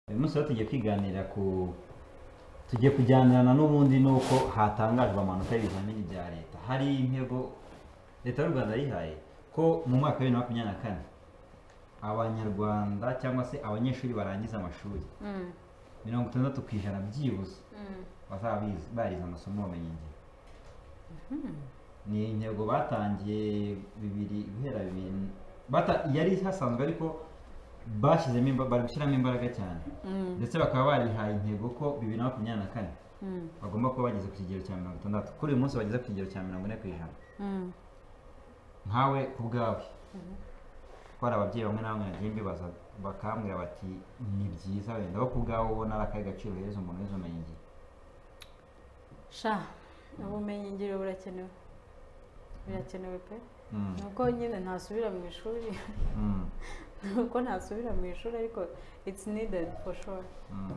uyu munsi rero tugiye kwiganira ku tugiye kujyanirana n'ubundi n'uko hatangajwe amanota y'ibizamini bya leta hari intego leta y'u rwanda yihaye ko mu mwaka wa bibiri na makumyabiri na kane abanyarwanda cyangwa se abanyeshuri barangiza amashuri Mm, mirongo itandatu ku ijana byibuze mm, bazaba bize- barize amasomo y'ubumenyingiro ni intego batangiye bibiri guhera bibiri bata- yari hasanzwe ariko bashyizemo imba- bari gushyiramo imbaraga cyane mm, ndetse bakaba barihaye intego ko bibiri na makumyabiri na kane mm, bagomba kuba bageze ku kigero cya mirongo itandatu kuri uyu munsi bageze ku kigero cya mirongo ine ku ijana mm. nkawe ku bwawe ko hari ababyeyi bamwe na bamwe nagiye mbibaza bakambwira bati ni byiza wenda wo ku bwawe ubona ari akahe gaciro uhereza umuntu wize ubumenyingiro sha ubumenyi ngiro burakenewe birakenewe pe Mm, nuko nyine ntasubira mu ishuri mm, nuko ntasubira mu ishuri ariko it's needed for sure mm.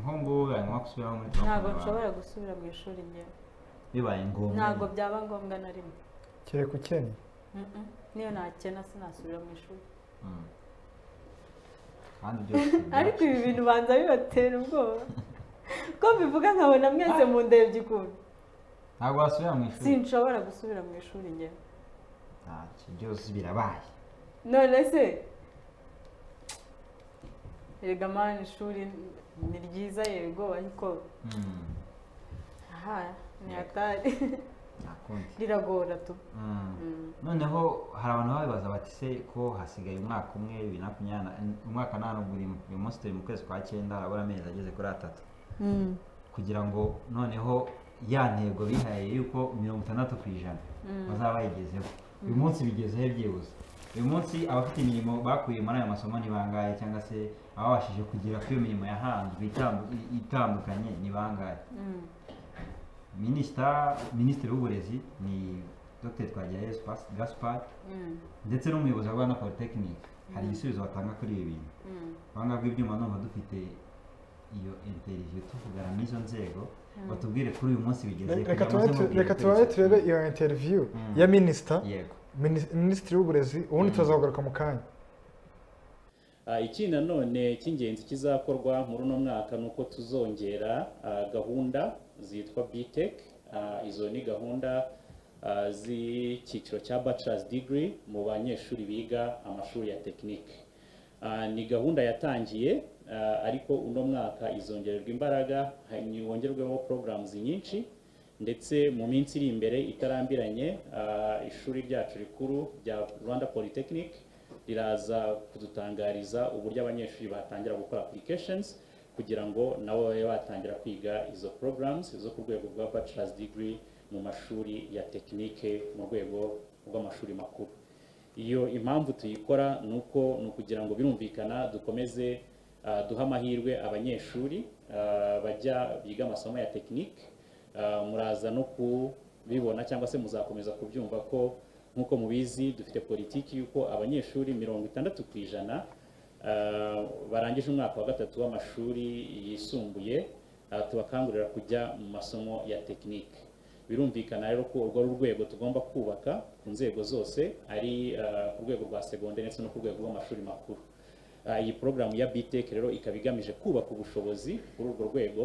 nk'ubu ngubu bibaye ngombwa ko usubiramo muri mirongo ntabwo itanu na bane. nshobora gusubira mu ishuri ngewe bibaye ngombwa ntabwo nyine. byaba ngombwa na rimwe kereka ukennye Mm-mm. niyo nakena sinasubira mu ishuri Mm. kandi byose ariko ibi bintu banza bibatera ubwoba ko mbivuga nkabona mwese mu ndebye ukuntu ntabwo wasubira mu ishuri sinshobora gusubira mu ishuri ngewe ntacyo byose birabaye none se erega mani ishuri ni ryiza yego ariko Mm, aha ni hatari nta kundi riragora tu Mm. Mm. noneho hari abantu baba bibaza bati se ko hasigaye umwaka umwe bibiri na makumyabiri na umwaka nta n'ubwo urimo uyu munsi turi mu kwezi kwa cyenda harabura amezi ageze kuri atatu Mm. kugira ngo noneho ya ntego bihaye y'uko mirongo itandatu ku ijana Mm. bazaba bayigezeho uyu munsi bigezeho byibuze uyu munsi abafite imirimo bakuye muri ayo masomo ni bangahe cyangwa se ababashije kugera kuri iyo mirimo yahanzwe itambu- i- itandukanye ni bangahe Mm. minisita minisitiri w'uburezi ni dr twagirayezu Pas- gaspard Mm. ndetse n'umuyobozi wa rwanda polytechnique hari igisubizo batanga kuri ibi bintu Mm. abangaba ibyuma numva dufite iyo interiviyo tuvugana n'izo nzego batubwire kuri uyu munsi bigeze Re- kugira reka ngo turabe muze tu- mubwire reka twese. turabe turebe iyo interiviyu Mm. ya minisita yego minis- minisitiri w'uburezi ubundi tuzagaruka mu kanya Ah, iki nanone cy'ingenzi kizakorwa muri uno mwaka ni uko tuzongera ah, gahunda zitwa BTEC Ah, izo ni gahunda ah, z'icyiciro cya bachelor's degree mu banyeshuri biga amashuri ya tekinike Ah, ni gahunda yatangiye ah, ariko uno mwaka izongererwa imbaraga wongerweho programs nyinshi ndetse mu minsi iri imbere itarambiranye ah, ishuri ryacu rikuru rya Rwanda Polytechnic riraza kudutangariza uburyo abanyeshuri batangira gukora applications kugira ngo nabo babe batangira kwiga izo programs zo ku rwego rwa bachelor's degree mu mashuri ya tekinike mu rwego rw'amashuri makuru iyo impamvu tuyikora ni uko ni ukugira ngo birumvikana dukomeze ah, duhe amahirwe abanyeshuri ah, bajya biga amasomo ya tekinike Ah, muraza no kubibona cyangwa se muzakomeza kubyumva ko nk'uko mubizi dufite politiki y'uko abanyeshuri mirongo itandatu ku ijana ah, barangije umwaka wa gatatu w'amashuri yisumbuye ah, tubakangurira kujya mu masomo ya tekinike birumvikana rero ko urwo ari urwego tugomba kubaka ku nzego zose ari ah, ku rwego rwa segonderi ndetse no ku rwego rw'amashuri makuru Ah, iyi porogaramu ya BTEC rero ikaba igamije kubaka ubushobozi kuri urwo rwego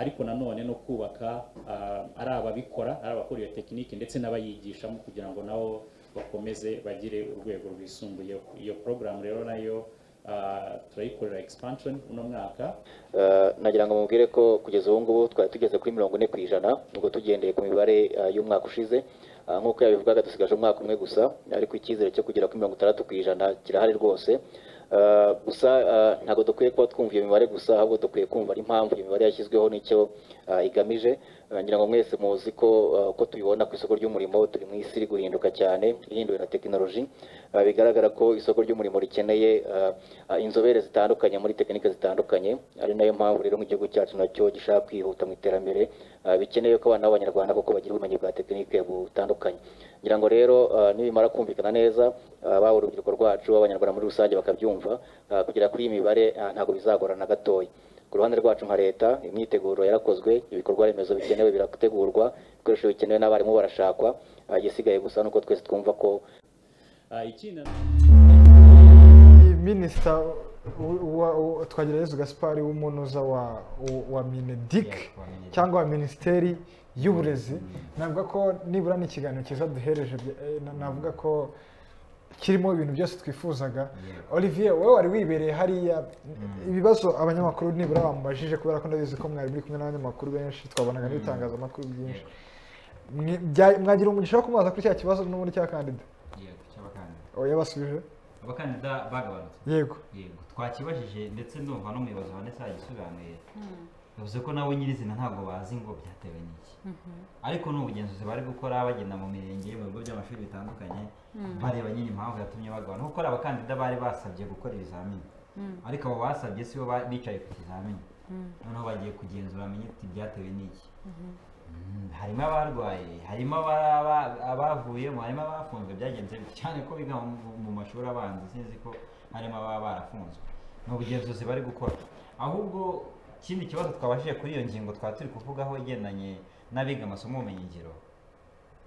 ariko nanone no kubaka ah, ari ababikora ari abakora iyo tekiniki ndetse n'abayigishamo kugira ngo nabo bakomeze bagire urwego rwisumbuyeho iyo porogaramu rero nayo ah, turayikorera expansion uno mwaka Eh, nagira ngo mubwire ko kugeza ubu ngubu twari tugeze kuri mirongo ine ku ijana ubwo tugendeye ku mibare eh, y'umwaka ushize Eh, nk'uko yabivugaga dusigaje umwaka umwe gusa ariko icyizere cyo kugera kuri mirongo itandatu ku ijana kirahari rwose Eh, gusa eh, ntabwo dukwiye kuba twumva iyo mibare gusa ahubwo dukwiye kumva n'impamvu iyo mibare yashyizweho n'icyo eh, igamije Eh, ngira ngo mwese muzi ko eh, uko tubibona ku isoko ry'umurimo turi mu isi iri guhinduka cyane ihinduwe na tekinoloji Eh, bigaragara ko isoko ry'umurimo rikeneye eh, eh, inzobere zitandukanye muri tekinike zitandukanye ari nayo mpamvu rero nk'igihugu cyacu nacyo gishaka kwihuta mu iterambere eh, bikeneye ko abana b'abanyarwanda koko bagira ubumenyi bwa tekinike butandukanye ngira ngo rero eh, nibimara kumvikana neza eh, baba urubyiruko rwacu abanyarwanda muri rusange bakabyumva eh, kugera kuri iyi mibare eh, ntabwo bizagorana gatoya ku ruhande rwacu nka leta imyiteguro yarakozwe ibikorwa remezo bikenewe birategurwa ibikoresho bikenewe n'abarimu barashakwa Ah, igisigaye gusa ni uko twese twumva ko Ah, iki na iyi minisita twagerageje gasipari w'umunoza wa wa- wa minedik Yeah, wa Mineduc. cyangwa wa minisiteri y'uburezi navuga ko nibura ni ikiganiro cyiza duhereje bya- eh, na- navuga ko kirimo ibintu byose twifuzaga Yeah. olivier wowe wari wibereye hariya ibibazo abanyamakuru nibura bamubajije kubera ko ndabizi ko mwari muri kumwe n'abanyamakuru benshi twabonaga n'ibitangazamakuru byinshi Mwe- bya- mwagira umugisha wo kumubaza kuri cya kibazo n'ubundi cya kandida yego cy'abakandida Oh, yabasubije abakandida bagabanutse yego yego twakibajije ndetse ndumva n'umuyobozi wa ndetse yagisobanuye yavuze ko nabo nyirizina ntabwo bazi ngo byatewe n'iki ariko ni ubugenzuzi bari gukora bagenda mu mirenge mu bigo by'amashuri bitandukanye bareba nyine impamvu yatumye bagabana kuko hari abakandida bari basabye gukora ibizamini ariko abo basabye si bo ba- bicaye ku kizamini noneho bagiye kugenzura bamenye ati byatewe n'iki Mm, harimo abarwaye harimo abara- aba- abavuyemo harimo abafunzwe byagenze bite cyane ko biga mu- mu mashuri abanza sinzi ko harimo ababa barafunzwe ni ubugenzuzi bari gukora ahubwo ikindi kibazo twabashije kuri iyo ngingo twaba turi kuvugaho igendanye n'abiga amasomo y'ubumenyingiro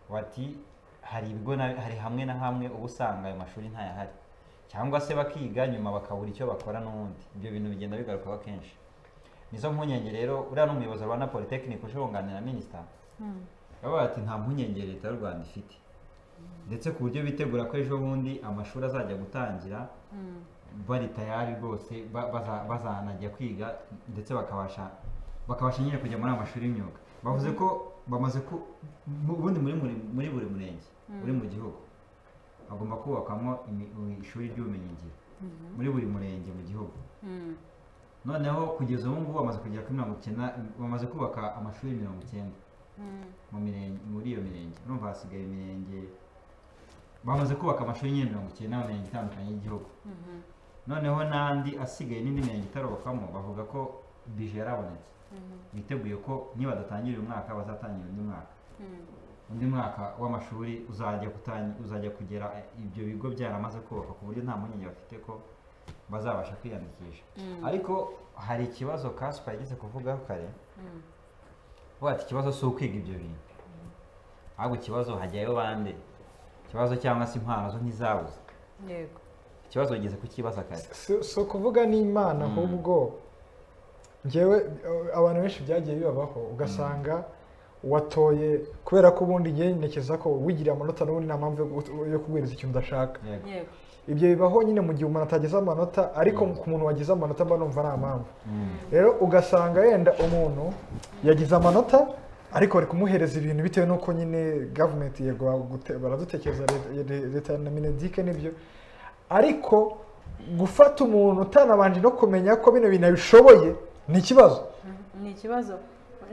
bati hari ibigo na- hari hamwe na hamwe uba usanga ayo mashuri ntayahari cyangwa se bakiga nyuma bakabura icyo bakora n'ubundi ibyo bintu bigenda bigarukaho kenshi nizo mpungenge rero uriya ni umuyobozi wa rwanda polytechnic uje wunganira minisita baba bati nta mpungenge leta y'u rwanda ifite ndetse ku buryo bitegura ko ejo bundi amashuri azajya gutangira bari tayari rwose ba- baza- bazanajya kwiga ndetse bakabasha bakabasha nyine kujya muri ayo mashuri y'imyuga bavuze ko bamaze ku mu- ubundi muri muri muri buri murenge uri mu gihugu hagomba kubakwamo imi- imi- ishuri ry'ubumenyingiro muri buri murenge mu gihugu noneho kugeza ubu ngubu bamaze kugera kuri mirongo icyenda bamaze kubaka amashuri mirongo icyenda mu mirenge muri iyo mirenge urumva hasigaye imirenge bamaze kubaka amashuri nyine mirongo icyenda mu mirenge itandukanye y'igihugu noneho n'andi asigaye n'indi mirenge itarubakwamo bavuga ko bije yarabonetse biteguye ko nibadatangira uyu mwaka bazatangira undi mwaka undi mwaka w'amashuri uzajya gutangi- uzajya kugera ibyo bigo byaramaze kubaka ku buryo nta mpungenge bafite ko bazabasha kwiyandikisha ariko hari ikibazo kasipa yageze kuvugaho kare vuga ati ikibazo si ukwiga ibyo bintu ahubwo ikibazo hajyayo bande ikibazo cyangwa se impano zo ntizabuze yego ikibazo bageze kukibaza kare si si ukuvuga n'imana ahubwo ngewe eh, abantu benshi byagiye bibabaho ugasanga watoye kubera ko ubundi ngewe ntekereza ko wigiriye amanota n'ubundi nta mpamvu yo gu- yo kubwiriza ikintu udashaka yego yego ibyo bibaho nyine mu gihe umuntu atageze amanota ariko ku muntu wagize amanota mba numva nta mpamvu rero ugasanga yenda umuntu yagize amanota ariko bari kumuhereza ibintu bitewe n'uko nyine gavumenti yego bagute- baradutekereza leta- le- leta na minedike n'ibyo ariko gufata umuntu utanabanje no kumenya ko bino bintu abishoboye ni ikibazo ni ikibazo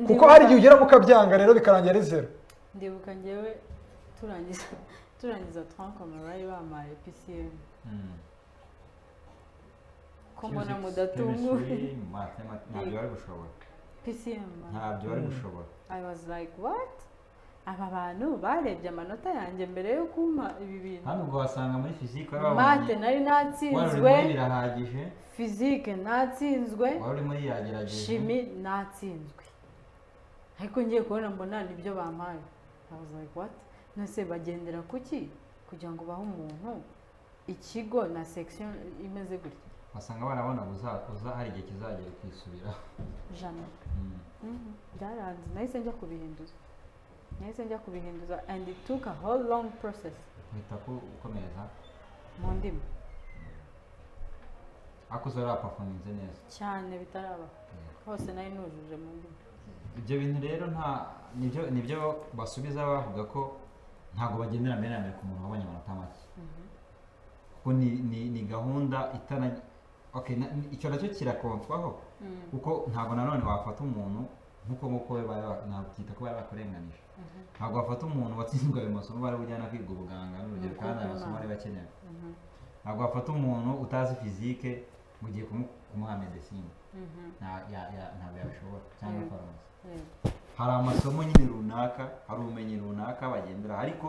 kuko hari igihe ugera mukabyanga rero bikarangira ari zero ndibuka ngewe turangiza turangiza twankoma bari bamaye pcm Mm. ko mbona Physics, mudatunguwe chemistry, mathematics, ntabyo bari gushobora pcm ntabyo bari gushobora i was like what aba bantu barebye amanota yanjye mbere yo kumpa ibi bintu hano ubwo wasanga muri fizike wari mate wabonye wari uri nari natsinzwe muri birahagije fizike natsinzwe wari uri muri yagerageje shimi natsinzwe ariko ngiye kubona mbona nibyo bampaye i was like what nose bagendera kuki kugira ngo bahe umuntu ikigo na section imeze gutya wasanga barabona uza- uza hari igihe kizagera ukisubiraho jana Mm. Mhm, byaranze nahise njya kubihinduza nahise njya kubihinduza and it took a whole long process uhita ku- ukomereza mu ndimi ariko uza warapafominze neza cyane bitaraba hose nari nujuje mu ndimi ibyo bintu rero nta nibyo nibyo basubiza bavuga ko ntabwo bagendera mbere na mbere ku muntu wabonye amanota make kuko ni, ni, ni gahunda itana okay, na, ni- icyo nacyo kirakontwaho kuko ntabwo nanone wafata umuntu nk'uko nguko we bari ba- nakwita ko bari bakurenganije ntabwo wafata umuntu watsinzwe ayo masomo bari bujyana kwiga ubuganga n'urugero kandi ayo masomo ari bakenewe ntabwo wafata umuntu utazi fizike mu gihe kumu- kumuha medesine Nta- ya- ya- ntabwo yabishobora cyangwa farumasi Yego. hari amasomo nyine runaka hari ubumenyi runaka bagendera ariko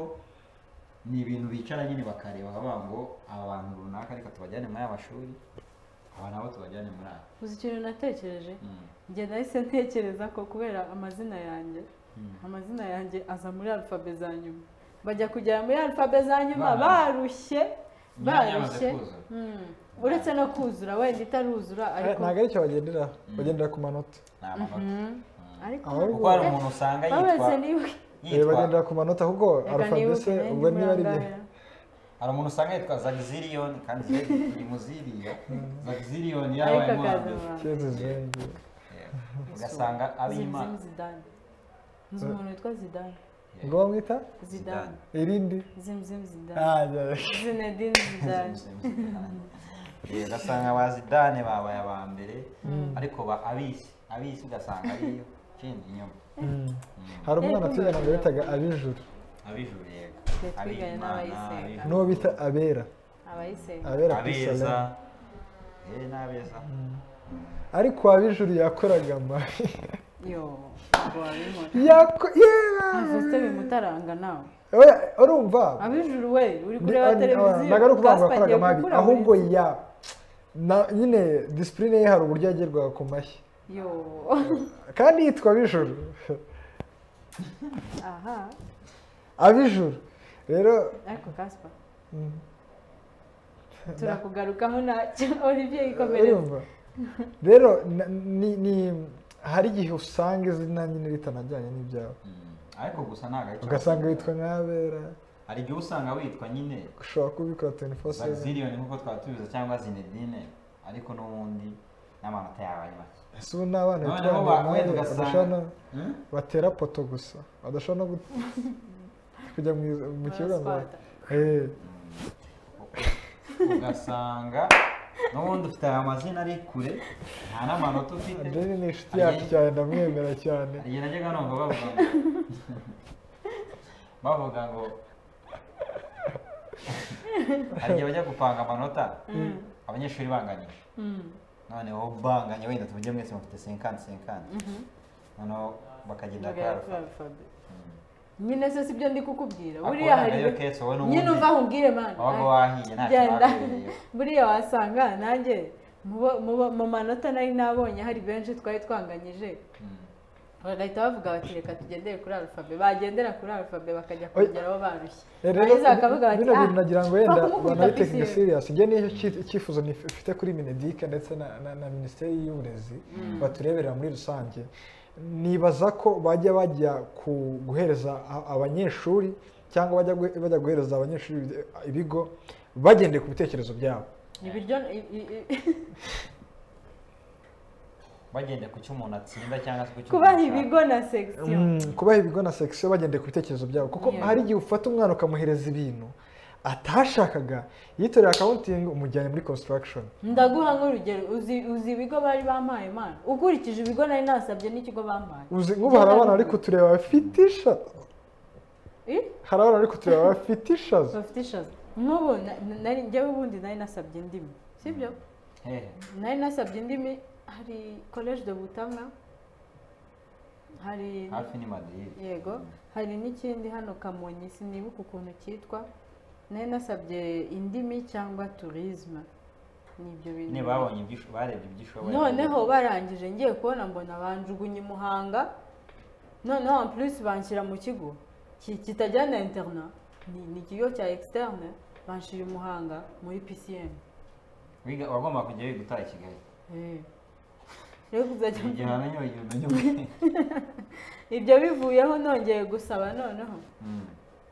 ni ibintu bicara nyine bakareba bavuga ngo aba bantu runaka reka tubajyane muri aya mashuri aba nabo tubajyane muri aya uzi ikintu natekereje Mm. njye nahise ntekereza ko kubera amazina yanjye amazina yanjye aza muri alfabe za nyuma bajya kugera muri alfabe za nyuma Bana- barushye Imyanya yamaze barushye kuzuza. Mm. uretse no kuzura wenda itaruzura ariko ntabwo ari cyo bagendera bagendera ku manota ni amanota Mhm. ariko Ahubwo kuko hari umuntu usanga yitwa babaze niba Eh, yitwa bagendera ku manota ahubwo reka nibuke alfabese nanjye ubwo niba ari murangara. bye hari umuntu usanga yitwa zagziliyoni kandi ziri mu ziriya zagziliyoni ariko yabaye mu wa akaza mbere abantu kezi zengi Yeah. ugasanga ab'imana zimwe zidane nzi umuntu witwa zidane ngo bamwita zidane irindi zimzimu zidane Ah, yeah. zinedine zidane Eh, ugasanga ba zidane babaye aba mbere ariko ba abisi abisi ugasanga ariyo kindi inyuma Mm. hari umwana twigana ngo bitaga ab'ijuru abijuru yego Twe twiganye ab'imana n'abayisenga. abijuru. n'uwo bita abera abayisenga abera ku abeza isalamu eh n'abeza ariko ab'ijuru yakoraga mabi yo ntabwo wabibona Yako- yeah! navuzite bimutaranga nawe Oya, urumva abijuru we uri Ni- kureba ni- televiziyo ntabwo ari ukuvuga ngo Gaspard agiye yakoraga mabi gukura ahubwo muri- ya na- nyine disipurine ye hari uburyo yagerwaga ku mashyi yo kandi yitwa ab'ijuru aha ab'ijuru rero ariko kaspa mm, turakugarukaho ntacyo olivier yikomereza urumva rero na- ni- ni- hari igihe usanga izina nyine ritanajyanye n'ibyawe Mm. ariko gusa ntabwo ari cyo ugasanga witwa nk'abera hari igihe usanga witwa nyine ushobora kubikora twenty four seven zagziliyoni nk'uko twaba tubizi cyangwa zinedine ariko n'ubundi n'amanota yawe ari make ese ubu ni abana Noneho bitwara ba- amahoro, wenda ugasanga- badashobora no- Hmm? batera poto gusa badashobora no gu- kujya mu- mu kibuga ngo Baraswata. Eh, ugasanga n'ubundi ufite aya mazina ari kure nta n'amanota ufite Adrien ni inshuti yacu cyane ndamwemera cyane igihe najyaga numva bavuga ngo bavuga ngo hari igihe bajya gupanga amanota abanyeshuri banganyije Mm. noneho banganye wenda tuvuge mwese mufite senkani senkani noneho bakagenda kuri arufa Alphabet. nyine se sibyo ndi kukubwira Ako buriya wenda hari yo ketse wowe n'ubundi nyine uva aho umbwire mani wabaga wahiye ntacyo genda bakuyeyo buriya wasanga nanjye mu bo- mu bo- mu manota nari nabonye hari benshi twari twanganyije bagahita bavuga bati reka tugendere kuri arufabe bagendera kuri arufabe bakajya Oya. kongeraho barushye Eh, rero barangiza bakavuga bati bino ah bintu nagira ngo wenda twakubukubita banabitekinga pisine." serious njye nicyo cyi- icyifuzo nif- mfite kuri minedic ndetse na- na na minisiteri y'uburezi batureberera muri rusange nibaza ko bajya bajya ku- guhereza a- abanyeshuri cyangwa bajya guhe- bajya guhereza abanyeshuri ibide- ibigo bagendeye ku bitekerezo byabo ibiryo i- i- i- bagenda ku cyo umuntu atsinda cyangwa se ku cyo kubaha umuntu ashaka. ibigo na segisiyo Mm, kubaha ibigo na sekisiyo bagendeye ku bitekerezo byabo kuko Yeah. hari igihe ufata umwana ukamuhereza ibintu atashakaga yitorera akawuntingi umujyanye muri construction ndaguha nk'urugero uzi uzi ibigo bari bampaye mani ukurikije ibigo nari nasabye n'ikigo bampaye uzi nk'ubu hari abana bari kutureba bafite isha Eh? hari abana bari kutureba bafite ishaza bafite ishaza nk'ubu na- na- nari njyewe ubundi nari nasabye indimi sibyo Hehe. nari nasabye indimi hari college de butamwa hari hafi ni madiride yego hari n'ikindi hano kamonyi sinibuka ukuntu cyitwa nari nasabye indimi cyangwa turisme ni ibyo bintu nyine babonye ibyo barebye ibyo ushoboye noneho barangije ngiye kubona mbona banjugunye i muhanga noneho en plus banshyira mu kigo ki- kitajyana interna ni ni ikigo cya externe banshyira i muhanga muri pcm Wiga- wagomba kujya wiga utaha i kigali Eh. rero kuzajya igihe wamenye ugiye umenye ubwenge ibyo bivuyeho nongeye gusaba noneho Mm.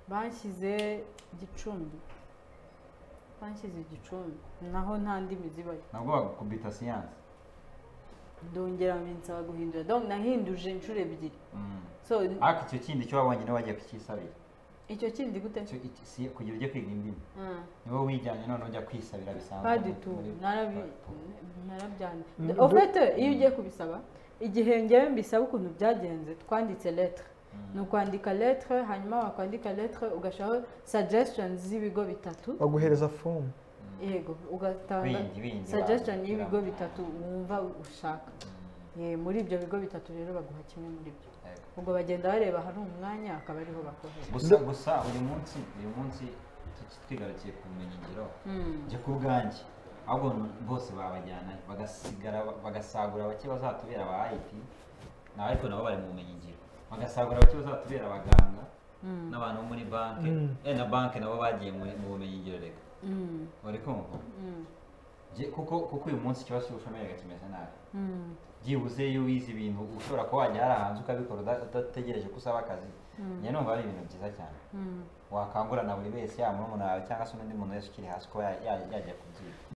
banshyize gicumbi banshyize igicumbi naho nta ndimi zibayo nabwo bagukubita siyanse ndongera binsaba guhindura donc nahinduje inshuro ebyiri Mm. so ariko icyo kindi cyo wabonye niwe wagiye kukisabira icyo kindi gute Icyo- iki- si- kugira ujye kwiga indimi Mm. niwe wijyanye none ujya kwisabira bisanzwe pas du muri- tout muri- narabi- narabyanze Mm, au do- fait iyo ugiye kubisaba igihe ngewe mbisaba ukuntu byagenze twanditse lettre ni ukwandika lettre hanyuma wakwandika lettre ugashyiraho suggestions z'ibigo bitatu baguhereza fomu yego ugatanga Bindi, bindi, suggestion ba- y'ibigo ba- bitatu wumva ushaka Eh, muri ibyo bigo bitatu rero baguha kimwe muri byo Yego. ubwo bagenda bareba ahari umwanya akaba ariho bakohereza gusa gusa uyu munsi uyu munsi tu- twigarukiye ku bumenyingiro njye ku bwanjye ahubwo n- bose babajyana bagasigara bagasagura bake bazatubera aba IT na ariko nabo bari mu bumenyingiro bagasagura bake bazatubera abaganga n'abantu bo muri banki eh na banki nabo bagiye mu mu bumenyingiro reka Mm, bari kumva mm. Je- kuko kuko uyu munsi ikibazo cy'ubushomeri kimeze nabi byibuze iyo wize ibintu ushobora kuba wajya hari ahantu ukabikora uda- udategereje ko usaba akazi njye numva ari ibintu byiza cyane wakangura na buri wese yaba murumuna wawe cyangwa se n'undi muntu wese ukiri hasi ko yajya kubyiga